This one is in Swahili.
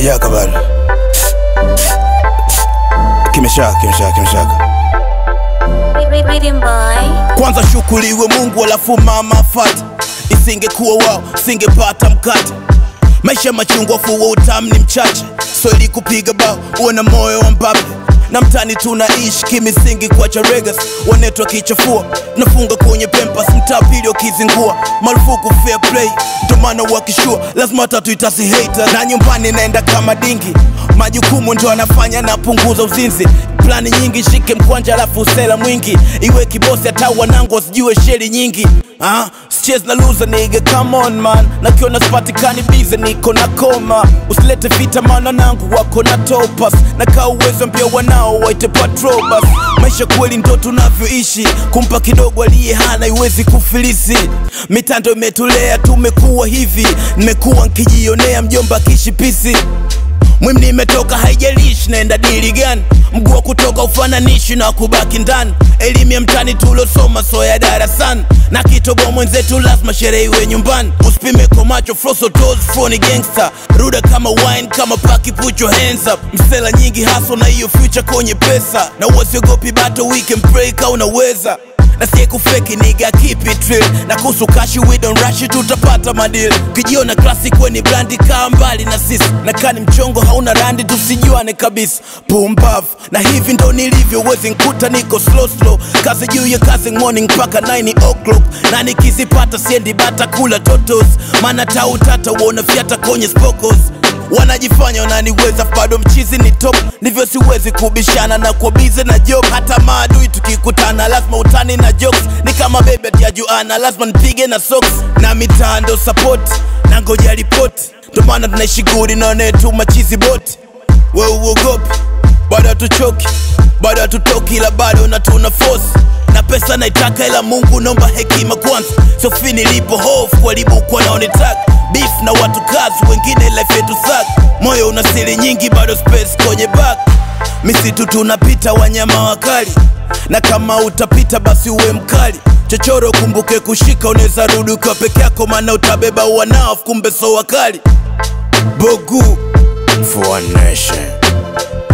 hakijaka bado. Kimeshaka, kimeshaka, kimeshaka. Rhythm boy. Kwanza shukuriwe Mungu alafu mama afate. Isingekuwa wao singepata mkate. Maisha machungwa fuwa utamu ni mchache, so ili kupiga bao uwe na moyo wa Mbappe na mtani tunaishi kimisingi kwa charegas wanetwa kichafua tunafunga kwenye pempas mtaa pili wakizingua marufuku fair play ndo maana wakishua lazima tatu itasi hater na nyumbani naenda kama dingi majukumu ndo anafanya napunguza uzinzi plani nyingi shike mkwanja alafu usela mwingi iwe kibosi hata wanangu wasijue sheri nyingi ah, sichezi na loser nigga come on man nakiona sipatikani bize niko na koma usilete vita maana nangu wako na topas na kaa uwezo mpya wanao waite patrobas maisha kweli ndo tunavyoishi kumpa kidogo aliye hana iwezi kufilisi mitando imetulea tumekuwa hivi nimekuwa nkijionea mjomba kishipisi Mwim nimetoka haijalishi naenda dili gani mguu wa kutoka ufananishi na kubaki ndani elimu ya mtani tulosoma so ya darasani na kitoboa mwenzetu lazima sherehe iwe nyumbani usipime kwa macho froso toes phony gangster ruda kama wine kama paki put your hands up msela nyingi haso na hiyo future kwenye pesa na uwasiogopi bato we can pray ka unaweza na sie kufeki niga keep it real na kuhusu kashi we don't rush it tutapata madil ukijiona classic weni brandi kaa mbali na sisi na kani mchongo hauna randi tusijuane kabisa pumbav na hivi ndo nilivyo wezi nkuta niko slow slow kazi juu ya kazi morning mpaka 9 o'clock na nikizipata siendi bata kula totos maana tautata uona fyata kwenye spokos wanajifanya wananiweza bado mchizi ni top ndivyo siwezi kubishana na kuwa bize na job hata maadui tukikutana lazima utani na jokes ni kama bebe atiajuana lazima nipige na socks na mitando support na ngoja ripoti ndo maana tunaishi gudi naonetu machizi boti we uogopi bado hatuchoki bado hatutoki ila bado na tuna force na pesa naitaka ila mungu naomba hekima kwanza sofi nilipo hofu walibukwa naonetaka beef na watu kazi wengine life yetu sak moyo una siri nyingi bado space kwenye back misitu tunapita wanyama wakali na kama utapita basi uwe mkali chochoro kumbuke kushika unaweza rudi ukiwa peke yako maana utabeba wanao kumbe so wakali bogu for one nation